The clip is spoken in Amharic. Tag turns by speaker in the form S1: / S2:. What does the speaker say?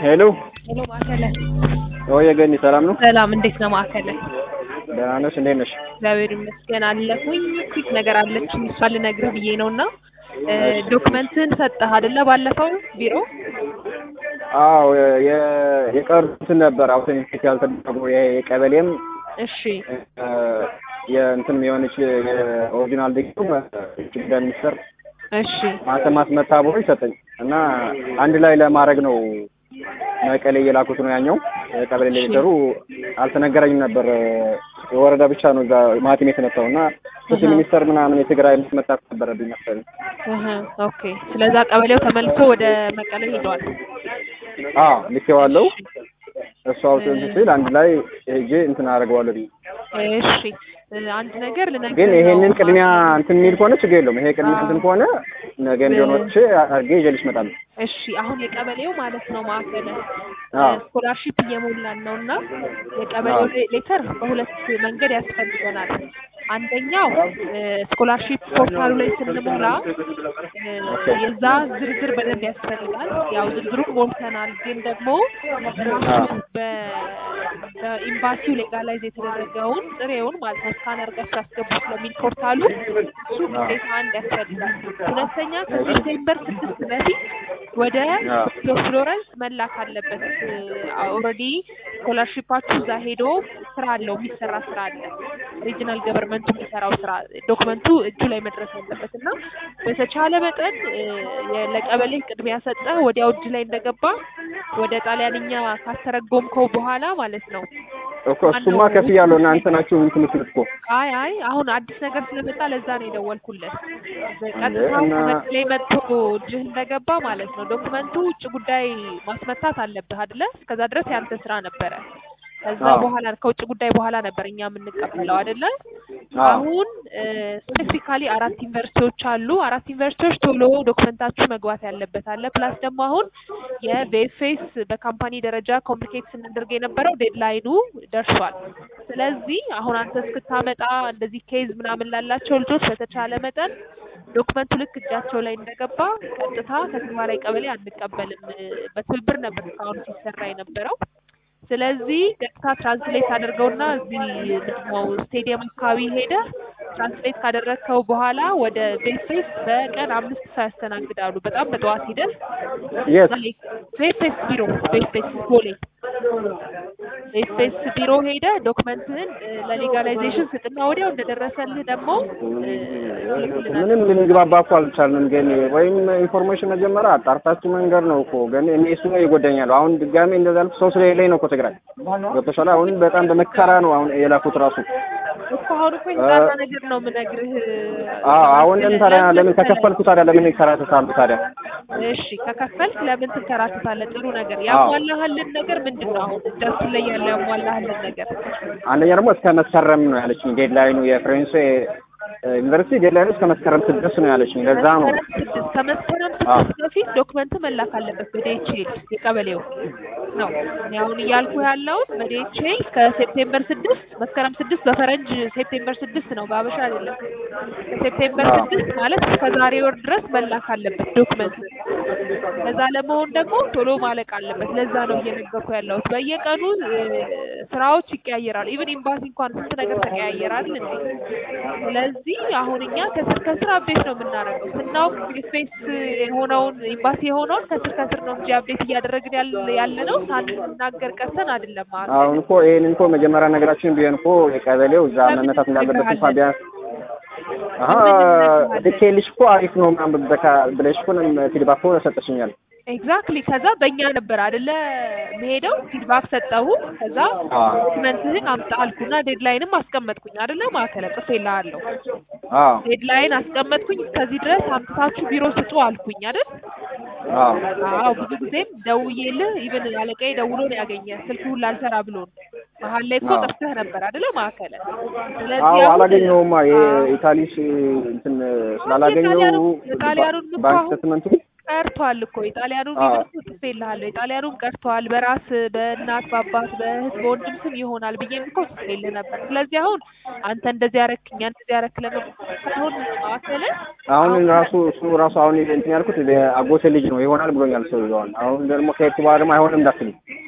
S1: ሄሎ
S2: ሄሎ ማዕከለ
S1: ወይ ገኒ ሰላም ነው?
S2: ሰላም፣ እንዴት ነው ማዕከለ?
S1: ደህና ነሽ? እንዴት ነሽ?
S2: እግዚአብሔር ይመስገን አለሁኝ። ኩክ ነገር አለችኝ እሷ ልነግርህ ብዬ ነው እና ዶክመንትን ሰጠህ አይደለ? ባለፈው ቢሮ
S1: አዎ የ- የቀሩትን ነበር አውተንቲኬት ያልተደረጉ የ- የቀበሌም
S2: እሺ
S1: እ፣ የእንትን የሆነች የኦሪጂናል ዲግሪ ጉዳይ ሚኒስተር
S2: እሺ
S1: ማተማት መታበሩ ይሰጠኝ እና አንድ ላይ ለማድረግ ነው መቀሌ እየላኩት ነው ያኛው የቀበሌ ሌተሩ አልተነገረኝም ነበር። የወረዳ ብቻ ነው እዛ ማቲም የተመታው እና ፍትህ ሚኒስተር ምናምን የትግራይ መታት ነበረብኝ መሰለኝ።
S2: እህ ኦኬ። ስለዛ ቀበሌው ተመልሶ ወደ መቀሌ ሄዷል።
S1: አዎ ልኬዋለሁ። እሱ አውጥተን ሲል አንድ ላይ ሄጄ እንትን አደርገዋለሁ ብዬ
S2: እሺ አንድ ነገር ልነግርህ
S1: ግን
S2: ነው።
S1: ይሄንን ቅድሚያ እንትን የሚል ከሆነ ችግር የለውም። ይሄ ቅድሚያ እንትን ከሆነ ነገ እንዲሆን ወጥቼ አድርጌ ይዤልሽ እመጣለሁ።
S2: እሺ አሁን የቀበሌው ማለት ነው ማዕከለ
S1: አዎ
S2: ስኮላርሺፕ እየሞላን ነው እና የቀበሌው ሌ- ሌተር በሁለት መንገድ ያስፈልገናል። አንደኛው ስኮላርሺፕ ፖርታሉ ላይ ስንሞላ እ፣ የዛ ዝርዝር በደንብ ያስፈልጋል። ያው ዝርዝሩን ሞልተናል፣ ግን ደግሞ ራሱ በ- በኤምባሲው ሌጋላይዝ የተደረገውን ጥሬውን ማለት ነው ስካን አድርጋችሁ አስገቡ ስለሚል ፖርታሉ እሱ ግዴታ አንድ ያስፈልጋል። ሁለተኛ ከሴፕቴምበር ስድስት በፊት ወደ ፍሎረንስ መላክ አለበት። ኦልሬዲ ስኮላርሺፓችሁ እዛ ሄዶ ስራ አለው የሚሰራ ስራ አለ። ሪጂናል ገቨርንመንቱ የሚሰራው ስራ ዶክመንቱ እጁ ላይ መድረስ አለበት እና በተቻለ መጠን እ፣ የ- ለቀበሌ ቅድሚያ ሰጠህ ወዲያው እጅ ላይ እንደገባ ወደ ጣሊያንኛ ካስተረጎምከው በኋላ ማለት ነው
S1: እኮ እሱማ ከፍያለሁ። እናንተ ናችሁ እንትን የምትሉት እኮ
S2: አይ አይ አሁን አዲስ ነገር ስለመጣ ለዛ ነው የደወልኩለት። ቀጥታው
S1: እና-
S2: ከመቀሌ መጥቶ እጅህ እንደገባ ማለት ነው ዶክመንቱ ውጭ ጉዳይ ማስመታት አለብህ አይደለ? እስከዛ ድረስ ያንተ ስራ ነበረ። ከዛ
S1: አዎ።
S2: በኋላ ከውጭ ጉዳይ በኋላ ነበር እኛ የምንቀበለው አይደለ?
S1: አዎ።
S2: አሁን ስፔሲፊካሊ አራት ዩኒቨርሲቲዎች አሉ። አራት ዩኒቨርሲቲዎች ቶሎ ዶክመንታችሁ መግባት ያለበት አለ። ፕላስ ደግሞ አሁን የቤፌስ በካምፓኒ ደረጃ ኮምፕሊኬት ስናደርግ የነበረው ዴድላይኑ ደርሷል። ስለዚህ አሁን አንተ እስክታመጣ እንደዚህ ኬዝ ምናምን ላላቸው ልጆች በተቻለ መጠን ዶክመንቱ ልክ እጃቸው ላይ እንደገባ ቀጥታ ከተግባራዊ ቀበሌ አንቀበልም። በትብብር ነበር እስካሁን ሲሰራ የነበረው። ስለዚህ ቀጥታ ትራንስሌት አድርገውና እዚህ ምንድነው ስቴዲየም አካባቢ ሄደ ትራንስሌት ካደረግከው በኋላ ወደ ቤፌስ በቀን አምስት ሰው ያስተናግዳሉ። በጣም በጠዋት ሂደህ
S1: የት
S2: ቤፌስ ቢሮ ቤፌስ ቦሌ ቤፌስ ቢሮ ሄደ ዶክመንትህን እ፣ ለሌጋላይዜሽን ስጥና ወዲያው እንደደረሰልህ ደግሞ እ፣ ትልክልናለህ።
S1: ምንም ልንግባባ እኮ አልቻልንም። ግን ወይም ኢንፎርሜሽን መጀመሪያ አጣርታችሁ መንገድ ነው እኮ ግን እኔ እሱ ነው ይጎዳኛል። አሁን ድጋሜ እንደዛ ያልኩት ሰው ስለሌለኝ ነው እኮ ትግራይ ገብቶሻል። አሁን በጣም በመከራ ነው አሁን የላኩት ራሱ
S2: እኮ አሁን እኮ የተጣራ ነገር ነው የምነግርህ።
S1: አዎ አሁንም ታዲያ ለምን ከከፈልኩ ታዲያ ለምን ይከራተታሉ ታዲያ?
S2: እሺ ከከፈልክ ለምን ትንከራተታለህ? ጥሩ ነገር ያሟላህልን ነገር ምንድን ነው? አሁን እጃችን ላይ ያለ ያሟላህልን ነገር
S1: አንደኛ ደግሞ እስከ መስከረም ነው ያለችኝ ዴድላይኑ የፍሬንስ ዩኒቨርሲቲ ዴድላይኑ እስከ መስከረም ስድስት ነው ያለችኝ። ለዛ ነው
S2: መስከረም ስድስት ከመስከረም
S1: አዎ።
S2: ስድስት በፊት ዶክመንት መላክ አለበት በዲኤችኤል የቀበሌው ነው። እኔ አሁን እያልኩ ያለውን በዲኤችኤል ከሴፕቴምበር ስድስት መስከረም ስድስት በፈረንጅ ሴፕቴምበር ስድስት ነው በአበሻ አይደለም። ከሴፕቴምበር
S1: አዎ።
S2: ስድስት ማለት እስከ ዛሬ ወር ድረስ መላክ አለበት ዶክመንት። ከዛ ለመሆን ደግሞ ቶሎ ማለቅ አለበት። ለዛ ነው እየነገርኩ ያለሁት። በየቀኑ እ፣ ስራዎች ይቀያየራሉ። ኢቭን ኤምባሲ እንኳን ስንት ነገር ተቀያየራል እንዴ። ስለዚህ አሁን እኛ ከስር ከስር አፕዴት ነው የምናደርገው። ስናውቅ ፌስ የሆነውን ኤምባሲ የሆነውን ከስር ከስር ነው እንጂ አፕዴት እያደረግን ያለ- ያለ ነው ሳንናገር ቀርተን አይደለም ማለት ነው።
S1: አሁን እኮ ይሄን እኮ መጀመሪያ ነገራችን ቢሆን እኮ የቀበሌው እዛ
S2: ለምን
S1: መመታት እንዳለበት እንኳን
S2: ትነግረሃለህ?
S1: ቢያንስ አሀ ልኬልሽ እኮ አሪፍ ነው ምናምን በቃ ብለሽ እኮ ፊድባክ እኮ ሰጠሽኛል።
S2: ኤግዛክትሊ ከዛ በእኛ ነበር አይደለ መሄደው ፊድባክ ሰጠሁ። ከዛ
S1: አዎ
S2: ዶክመንትህን አምጣ አልኩና ዴድላይንም አስቀመጥኩኝ አይደለ ማዕከለ ጽፌልሃለሁ።
S1: አዎ
S2: ዴድላይን አስቀመጥኩኝ። እስከዚህ ድረስ አምጥታችሁ ቢሮ ስጡ አልኩኝ አይደል?
S1: አዎ
S2: አዎ ብዙ ጊዜም ደውዬልህ ኢቭን አለቃዬ ደውሎ ነው ያገኘ ስልክ ሁላ አልሰራ ብሎን መሀል ላይ እኮ
S1: አዎ።
S2: ጠፍተህ ነበር አይደለ ማዕከለ። ስለዚህ
S1: አዎ
S2: አሁን-
S1: አላገኘውማ
S2: አዎ።
S1: የኢታሊስ እንትን ስላላገኘው
S2: የጣሊያኑን- የጣሊያኑን እኮ
S1: ባንክ
S2: አሁን
S1: ስቴትመንቱ
S2: ቀርቷል እኮ የጣሊያኑ
S1: አዎ።
S2: ቢሆን ጽፌልሃለሁ። የጣሊያኑም ቀርተዋል። በራስ በእናት በአባት በእህት በወንድም ስም ይሆናል ብዬም እኮ ጽፌልህ ነበር። ስለዚህ አሁን አንተ እንደዚህ ያረክ እኛ እንደዚህ ያረክ ለመባል ሳይሆን ማዕከልን
S1: አሁን ራሱ እሱ ራሱ አሁን እንትን ያልኩት አጎቴ ልጅ ነው ይሆናል ብሎኛል ሰውዬው። አሁን ደግሞ ከሄድኩ በኋላ ደግሞ አይሆንም እንዳትልኝ